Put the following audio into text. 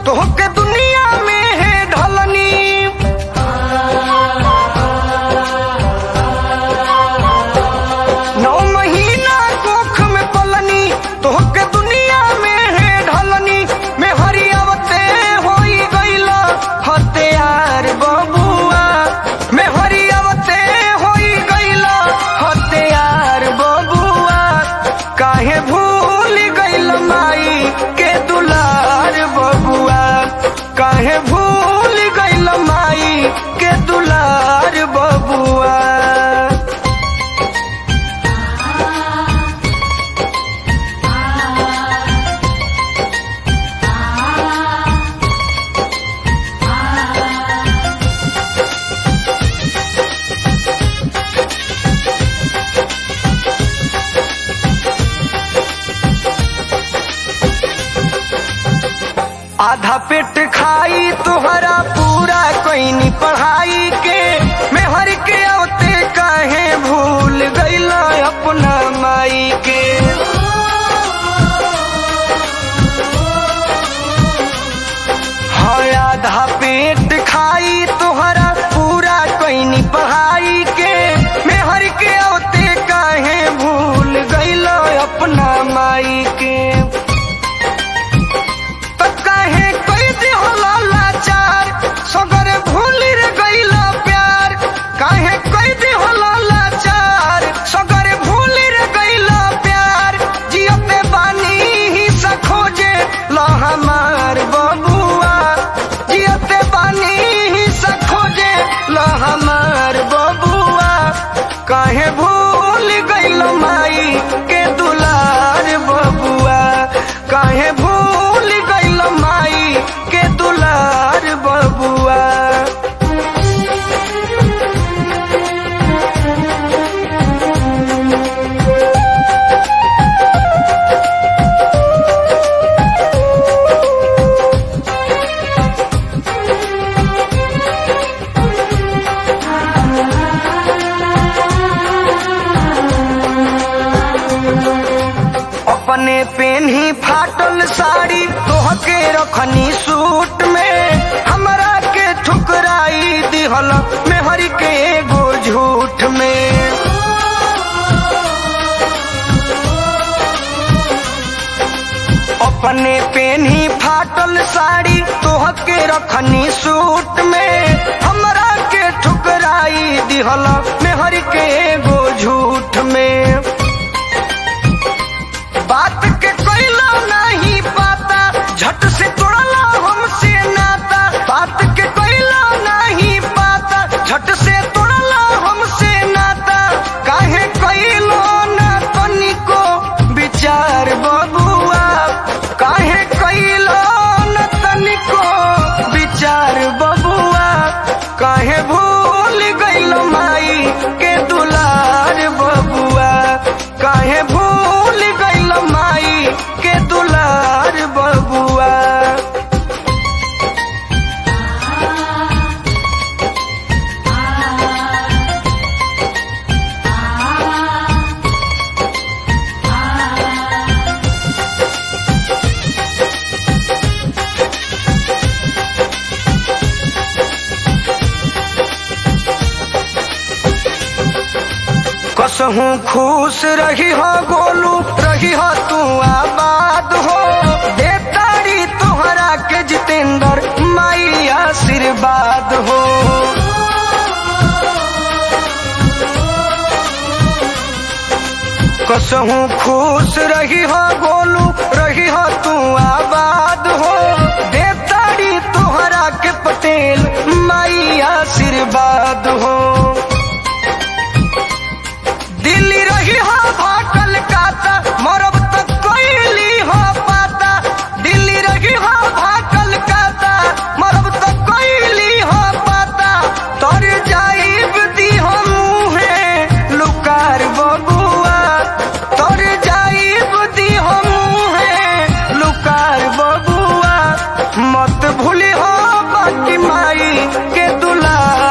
तोहके दुनिया में है ढलनी नौ महीना कोख में पलनी तोहके दुनिया में है ढलनी में हरियावते होई गईला हत्यार बबुआ में हरियावते होई गईला हत्यार बबुआ काहे भूल गईल माई के दुलार बबुआ काहे भूल गईल माई के दुलार बबुआ आधा पेट खाई तुहरा पूरा कोई पढ़ाई के मैं हर के औते काहे भूल गईला अपना माई के हाँ आधा पेट खाई तुहरा पूरा कोई पढ़ाई के मैं हर के औते काहे भूल गईला अपना माई के त काहे कोई दिहला लाचार सगर भूल रे गईला प्यार काहे कोई दिहला लाचार सगर भूल रे गईला प्यार जियते बानी ही सखोजे ला हमार बबुआ जियते बानी ही सखोजे ला हमार बबुआ काहे भूल गईल माई के दुलार बबुआ काहे भूल गईल माई के दुलार बबुआ अपने पेन ही फाटल साड़ी तोहके रखनी सूट में हमरा के ठुकराई दिहल मेहर के एगो झूठ में अपने पेन ही फाटल साड़ी तोहके रखनी सूट में हमरा के ठुकराई दिहल मेहर के एगो झूठ में बात के कोइला नहीं पाता झट से तोड़ला हमसे नाता बात के कोइला नहीं पाता झट से तोड़ला हमसे नाता काहे कोइलो ना तनिको विचार बबुआ काहे कोइलो ना तनिको विचार बबुआ काहे भूल गईल माई के दुलार बबुआ काहे भूल गईल माई के दुलार बबुआ कसहू खुश रही हो गोलू रही हो तू आबाद हो देतारी तोहरा के जितेंद्र माई आशीर्वाद हो कसहू खुश रही हो गोलू रही हो तू आबाद हो देतारी तोहरा के पटेल माई आशीर्वाद हो दिल्ली रही हो भाटल काता मरब तक कोइली हो पाता दिल्ली रही हो भाटल काता मरब तक कोइली हो पाता तर जाइब दी हो मुहे लुकार बबुआ तर जाइब दी हो मुहे लुकार बबुआ मत भूली हो बाकी माई के दुलार